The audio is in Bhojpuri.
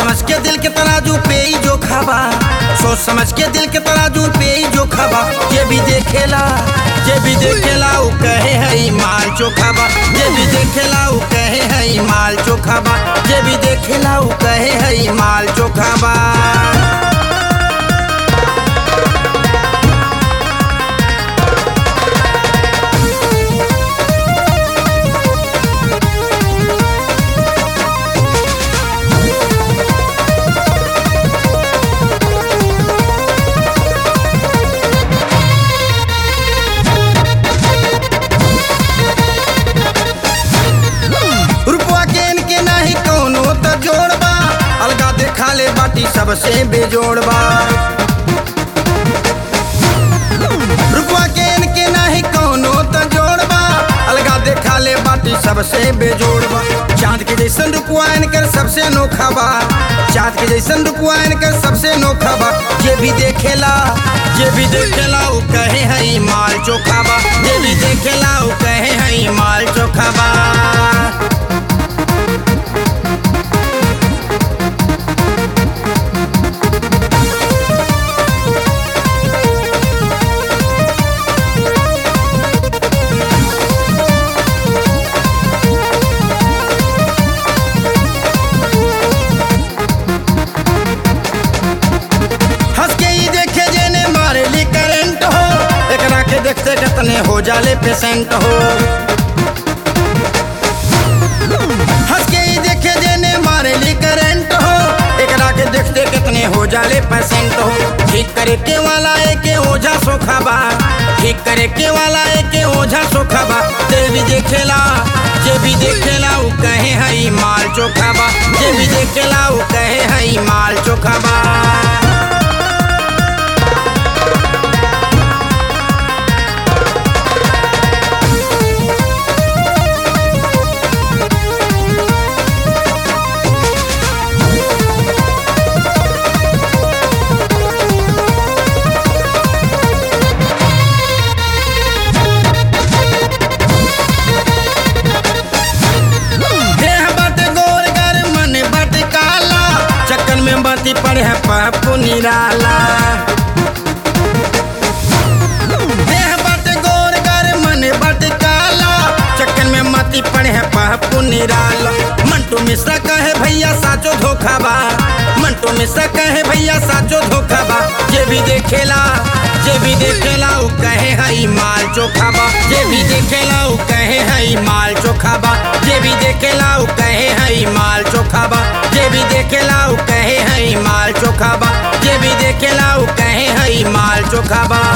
समझ के दिल के तराजू पे ही जो खाबा सोच समझ के दिल के तराजू पे ही जो खाबा ये भी देखेला ये भी देखेला उ कहे है माल चोखाबा ये भी देखेला उ कहे है माल चोखाबा ये भी देखेला उ कहे है माल चोखाबा रुपवा के इनके नाही कौनो त जोड़बा अलगा देखा ले बाटी सबसे बेजोड़बा रुपवा के इनके नाही कौनो त जोड़बा अलगा देखा ले बाटी सबसे बेजोड़बा चांद के जैसन रुपवा इनकर सबसे अनोखा बा चांद के जैसन रुपवा इनकर सबसे अनोखा बा ये भी देखेला ये भी देखेला उ कहे है माल चोखाबा ये भी देखेला उ कहे है माल चोखाबा हंस के ही देखे जेने मारे ली करंट हो एकरा के देखते कितने हो जाले पेशेंट हो हंस के ही देखे जेने मारे ली करंट हो एकरा के देखते कितने हो जाले पेशेंट हो ठीक करे के वाला एके ओझा सोखाबा ठीक करे के वाला एके ओझा सोखाबा ते भी देखेला जे भी देखेला उ कहे हई माल चोखाबा जे भी देखेला उ कहे हई माल चोखाबा देह बाटे गोर गर मन बाटे काला चक्कर में बाती पड़े है पप्पू निराला देह बाटे गोर गर मन बाटे काला चक्कर में माती पड़े है पप्पू निराला मंटू मिश्रा कहे भैया साचो धोखाबा मंटू मिश्रा कहे भैया साचो धोखाबा ये भी देखेला ये भी देखेला उ कहे हई माल चोखाबा ये भी देखेला उ कहे हई माल चोखाबा ये भी देखेला उ कहे हई माल चोखाबा ये भी देखेला उ कहे हई माल चोखाबा ये भी देखेला उ कहे हई माल चोखाबा